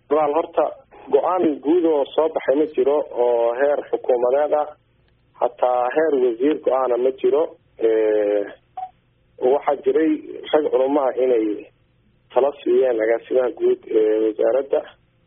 walaal horta go-aan guud oo soo baxay ma jiro oo heer xukuumadeed ah hataa heer wasiir go-aana ma jiro waxaa jiray rag culumaha inay tala siiyeen agaasimaha guud ee wasaaradda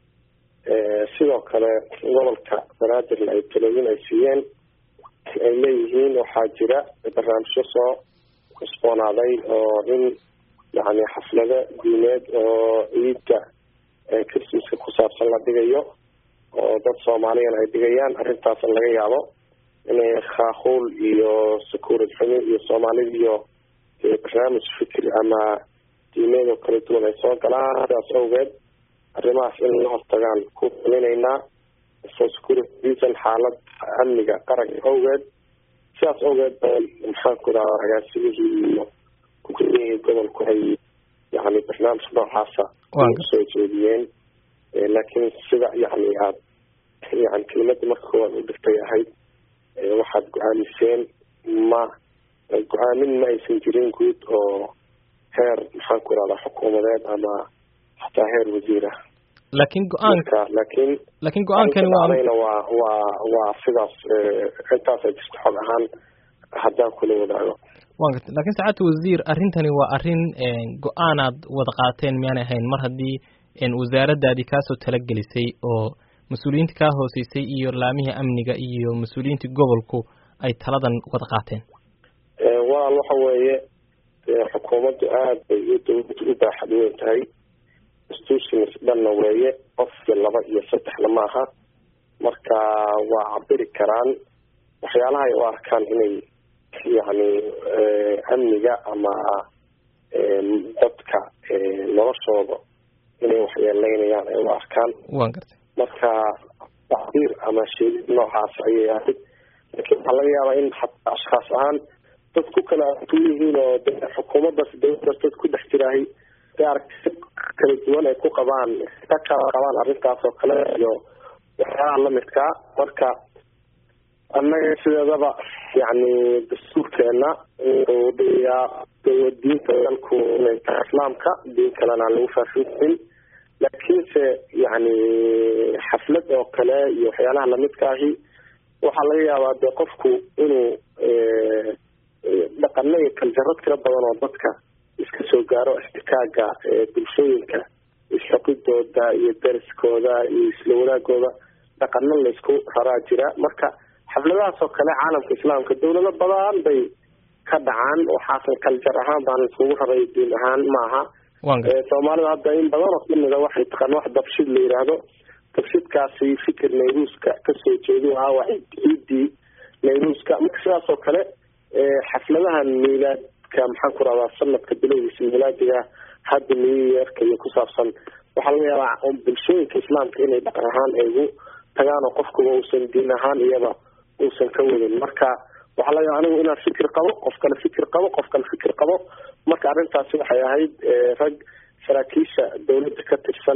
sidoo kale gobolka banaadirna ay talooyin ay siiyeen ay leeyihiin waxaa jira barnaamijyo soo cusboonaaday oo in yani xaflado diineed oo ciidda christmaska ku saabsan la dhigayo oo dad soomaaliyana ay dhigayaan arrintaas laga yaabo inay khaakuul iyo sakuurad xumi iyo soomaalida iyo barnaamij fikri ama diimeed oo kala duwan ay soo galaan sidaas awgeed arrimahaas in la hortagaan ku fulinaynaa for security reason xaalad amniga qaranka awgeed sidaas awgeed bay maxaan ku dhaha agaasimihii iyo kukalihii gobolku ay yani barnaamij noocaasa soo jeediyeen laakiin sida yani aad yani kelimada marka koowaad u dhigtay ahayd waxaad go-aamiseen ma go-aamin ma aysan jirin guud oo heer maxaan ku irahdaa xukuumadeed ama hataa heer wasiir ah laakiin go-aanka laakiin laakiin go-aankani waa waa waa waa sidaas intaas ay jirto xog ahaan haddaan kula wadaago wan garta lakin sacaadta wasiir arrintani waa arrin go-aanaad wada qaateen miyaanay ahayn mar haddii wasaaraddaadii kaasoo talagelisay oo mas-uuliyiinta kaa hooseysay iyo laamihii amniga iyo mas-uuliyiintii gobolku ay taladan wada qaateen walaal waxa weeye xukuumaddu aad bay iyo dawladdu u baaxad weyn tahay institutions dhanna weeye qofki laba iyo saddexna maaha marka waa cabiri karaan waxyaalaha ay u arkaan inay yani amniga ama dadka noloshooda inay waxyeeleynayaan ay u arkaan wan gartay marka tacbiir ama sheegid noocaas ayay ahayd laakiin waxaa laga yaabaa in hataa ashkaas ahaan dad ku kala ku yihiin oo de xukuumaddaas dawladdaas dad ku dhex jiraahay de aragti kala duwan ay ku qabaan ka kala qabaan arrintaas oo kale iyo waxyaalaha lamidkaa marka annaga sideedaba yani dastuurkeena wuxuu dhigayaa diinta dalku inay tahay islaamka diin kalena aan lagu faafin karin laakiinse yani xaflad oo kale iyo waxyaalaha lamidka ahi waxaa laga yaabaa de qofku inuu dhaqano iyo kaljarad tira badan oo dadka iska soo gaaro ixtikaaga bulshooyinka isxoqidooda iyo dariskooda iyo isla wanaagooda dhaqano laysku raraa jira marka xafladahaas oo kale caalamka islaamka dawlado badan bay ka dhacaan waxaasan kaljar ahaan baan iskugu raray diin ahaan maaha soomaalida hadda in badan oo kamida waxay taqaan wax dabshid la yidhaahdo dabshidkaasi fikir nayruuska kasoo jeedu ahaa waa ciidii nayruuska marka sidaas oo kale xafladahan miilaadka maxaan ku rahdaa sanadka bilowgiisa miilaadiga hadda new yearka iyo ku saabsan waxaa laga yaabaa bulshooyinka islaamka inay dhaqan ahaan ay ugu tagaan oo qofkuba uusan diin ahaan iyaba uusan ka wadin marka waxaa laga yaaba anigu inaan fikir qabo qof kale fikir qabo qof kale fikir qabo marka arrintaasi waxay ahayd rag saraakiisha dawladda ka tirsan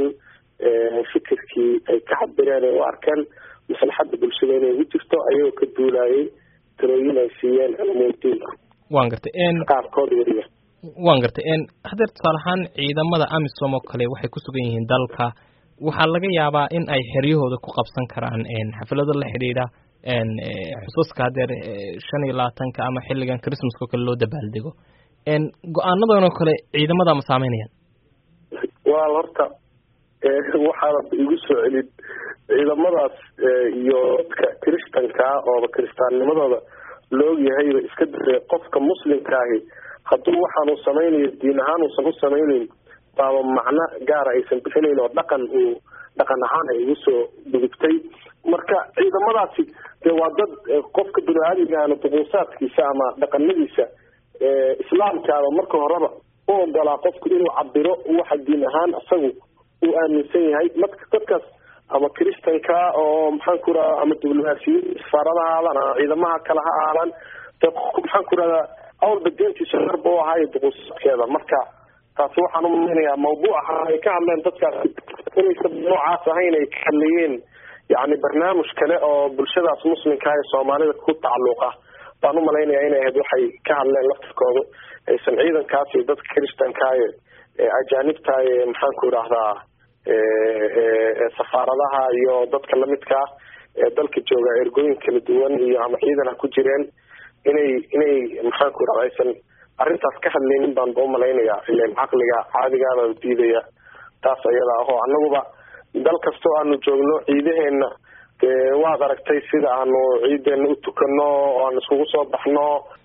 fikirkii ay ka cabireen ay u arkeen maslaxadda bulshada inay ugu jirto ayagoo ka duulayay talooyin ay siiyeen culamudiinku wan gartay qaarkood weliba wan gartay hadeer tusaale ahaan ciidamada amisom oo kale waxay ku sugan yihiin dalka waxaa laga yaabaa in ay xeryahooda ku qabsan karaan xaflado la xidhiidha xusuuska hadeer shan iyo labaatanka ama xilligan christmaska oo kale loo dabaaldego go-aanadan oo kale ciidamada ma saameynayaan walaal horta waxaana igu soo celin ciidamadaas iyo dadka kiristanka ooba kiristaannimadooda laogyahayba iska dare qofka muslimka ahi hadduu waxaan uu samaynayo diin ahaan uusan u samayneyn baaba macno gaara aysan bixinayn oo dhaqan uu dhaqan ahaan ay ugu soo gudubtay marka ciidamadaasi dee waa dad qofka bini-aadmigaana duquusaadkiisa ama dhaqanadiisa islaamkaaba marka horeba u ogolaa qofku inuu cabiro waxa diin ahaan isagu uu aaminsan yahay marka dadkaas ama kristanka oo maxaan ku radaa ama diblomaasiyiin safaarada ha aadaan ama ciidamaha kale ha aadaan de qofku maxaan ku rahdaa awalba deentiisa harba u ahaayo duquusaadkeeda marka taasi waxaan umalaynayaa mawduuca ay ka hadleen dadkaasi inaysa noocaas ahayn ay ka hadlayeen yani barnaamij kale oo bulshadaas muslimka ee soomaalida ku tacalluqa baan umalaynaya inay ahayd waxay ka hadleen laftirkoodu aysan ciidankaas iyo dadka kristanka ee ajaanibta ee maxaan ku idhaahdaa safaaradaha iyo dadka lamidka ah ee dalka jooga ergooyin kala duwan iyo ama ciidan ha ku jireen inay inay maxaanku irahda aysan arrintaas ka hadlaynin baan ba umalaynayaa ilen caqliga caadigaaba diidaya taas ayada ahoo anaguba dal kastoo aanu joogno ciidaheena dee waad aragtay sida aanu ciideena u tukano oo aan iskugu soo baxno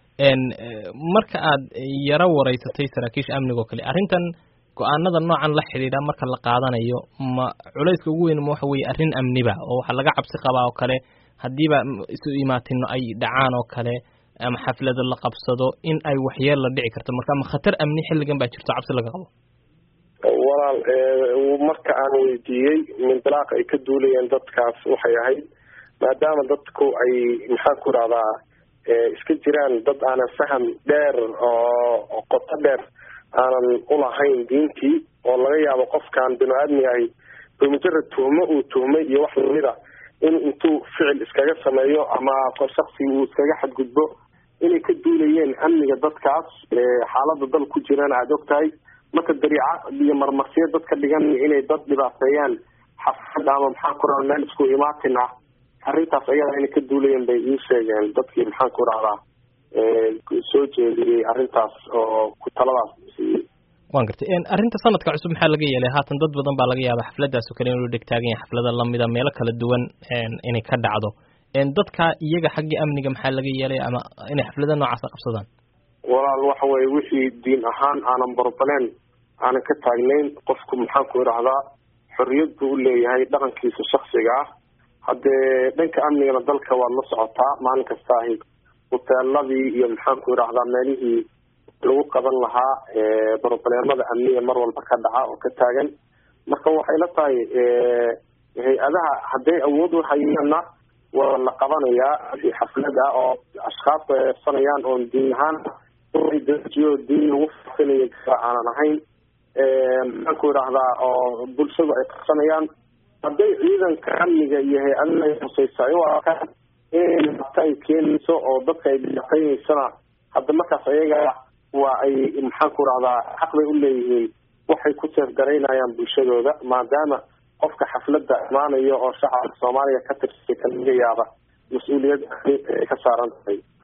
marka aad yaro wareysatay saraakiisha amniga oo kale arrintan go-aanada noocan la xidhiidha marka la qaadanayo ma culayska ugu weyn ma waxa weye arrin amniba oo waxaa laga cabsi qabaa oo kale haddiiba isu imaatino ay dhacaan oo kale ama xaflado la qabsado in ay waxyeel la dhici karto marka ma khatar amni xilligan baa jirto cabsi laga qabo walaal marka aan weydiiyey mindalaaq ay ka duulayeen dadkaas waxay ahayd maadaama dadku ay maxaan ku rahdaa iska jiraan dad aanan faham dheer oo qoto dheer aanan ulahayn diintii oo laga yaabo qofkaan binu aadmi ahi bimujarad tuhmo uu tuhmay iyo wax lamida in intuu ficil iskaga sameeyo ama shaksi uu iskaga xadgudbo inay ka duulayeen amniga dadkaas xaalada dal ku jirana aada og tahay marka dariica iyo marmarsiyo dad ka dhigan inay dad dhibaateeyaan xafad ama maxaan ku raha meel isku imaatin ah arrintaas ayada inay ka duulayeen bay ii sheegeen dadkii maxaan ku rahdaa soo jeediyey arrintaas oo ku taladaas siiyey wan gartay arrinta sanadka cusub maxaa laga yeelay haatan dad badan baa laga yaaba xafladaas oo kale inuu dhegtaagan yahay xaflada lamida meelo kala duwan inay ka dhacdo dadka iyaga xagga amniga maxaa laga yeelay ama inay xaflada noocaasa qabsadaan walaal waxa weye wixii diin ahaan aanan barbaleen aanan ka taagnayn qofku maxaan ku idhahdaa xorriyad buu uleeyahay dhaqankiisa shaksiga ah haddee dhanka amnigana dalka waad la socotaa maalin kasta ahi huteeladii iyo maxaan ku idhahdaa meelihii lagu qaban lahaa brobleemada amniga mar walba ka dhaca oo ka taagan marka waxay la tahay hay-adaha hadday awood uhayaana waa la qabanayaa xaflad ah oo ashkaas ay eebsanayaan oon diin ahaan dajiyo diin lagu faafinayo kara aanan ahayn maxaan ku idhahdaa oo bulshadu ay qabsanayaan hadday ciidanka amniga iyo hay-adaha ay huseysa ay u arkaan in dhibaato ay keenayso oo dadka ay dhibaateyneysana hadda markaas ayaga waa ay maxaan ku idhahdaa xaq bay uleeyihiin waxay ku seefgaraynayaan bulshadooda maadaama qofka xafladda imaanayo oo shacabka soomaaliya ka tirsay ka laga yaaba mas-uuliyad ka saaran tahay